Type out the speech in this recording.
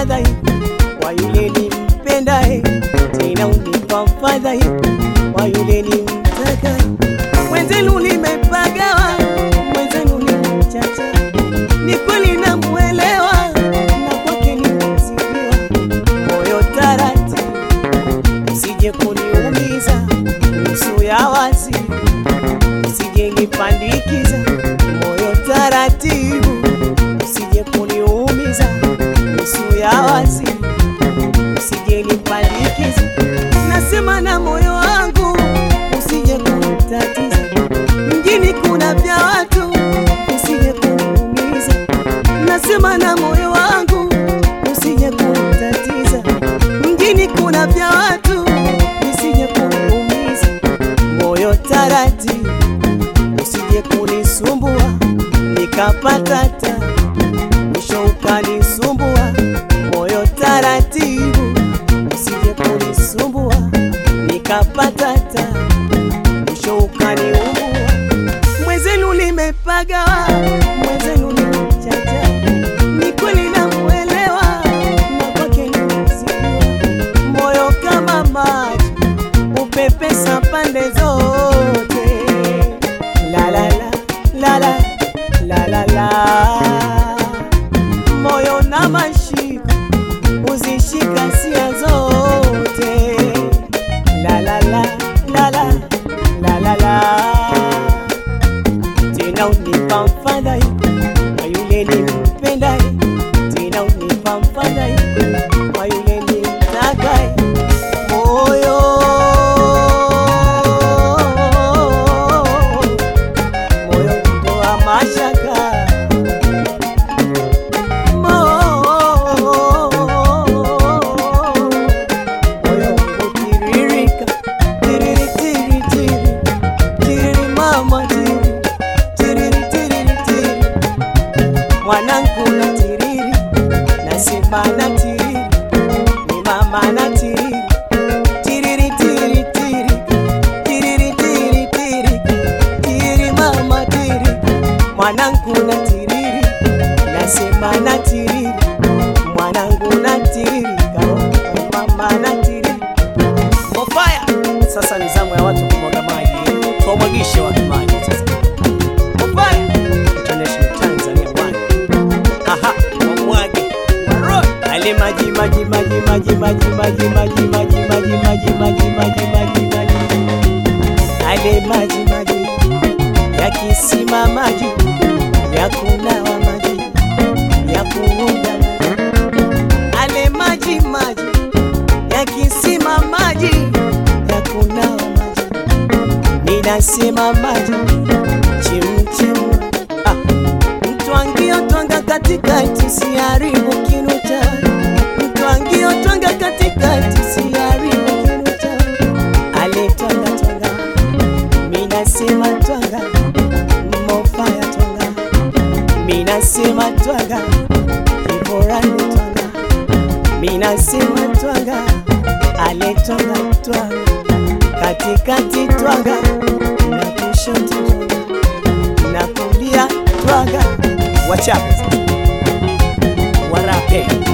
fadhai kwa yule nimpendaye, tena unipa fadhai kwa yule nimtakaye. Mwenzenu nimepagawa, mwenzenu nimchacha, ni kweli namuelewa, na kwake nimezidiwa. Moyo taratibu, usije kuniumiza, nusu ya wazi, usije nipandikiza. Moyo taratibu, usije kuniumiza, nusu ya wazi, usije nipandikiza. Nasema na moyo wangu, usije kunitatiza. Mjini kuna vya watu, usije kuniumiza. Nasema na moyo wangu, usije kunitatiza. Mjini kuna vya watu, usije kuniumiza. Moyo taratibu, usije kunisumbua, nikapata ta mwisho ukanisumbua. Moyo taratibu, usije kunisumbua, nikapata ta mwisho ukaniumbua. Mwenzenu nimepagawa, mwenzenu nimechacha, ni kweli namuelewa, na kwake nimezidiwa. Moyo kama maji upepesa pande zote, la la la la la la la la, moyo na mashika uzishika sia zote, la la la la la la la la tena unipa mfadhai kwa yule nimpendaye, tena unipa mfadhai kwa yule nimtakaye. Moyo moyo kutoa mashaka moyo kutiririka tiriri tiri tiri tiriri mama tiri tiriri tiriri tiri mwanangu na tiriri nasema na tiriri ni mama na tiriri tiriri tiri tiri tiriri tiri tiri tiri mama tiri mwanangu na tiriri nasema na tiriri mwanangu na tiriri karo mama na tiriri Mofaya. Sasa ni zamu ya watu kumwaga maji, tuwamwagishe watu maji sasa. Mofaya. International Tanzania bwana. Aha, wamwage. Waroi. Ale maji maji maji maji maji maji maji maji maji maji maji maji maji maji. Ale maji maji ya kisima maji ya kunawa maji ya kuoga maji. Ale maji maji ya kisima maji ya kunawa maji, ninasema maji chemchemu. Ah, mtwangio twanga katikati, siharibu kinu cha mtwangio twanga katikati, siharibu kinu cha ale twanga twanga, minasema twanga mofaya twanga, minasema twanga kiborani twanga minasema twanga ale twanga twanga katikati twanga na kushoto twanga na kulia twanga wachape warape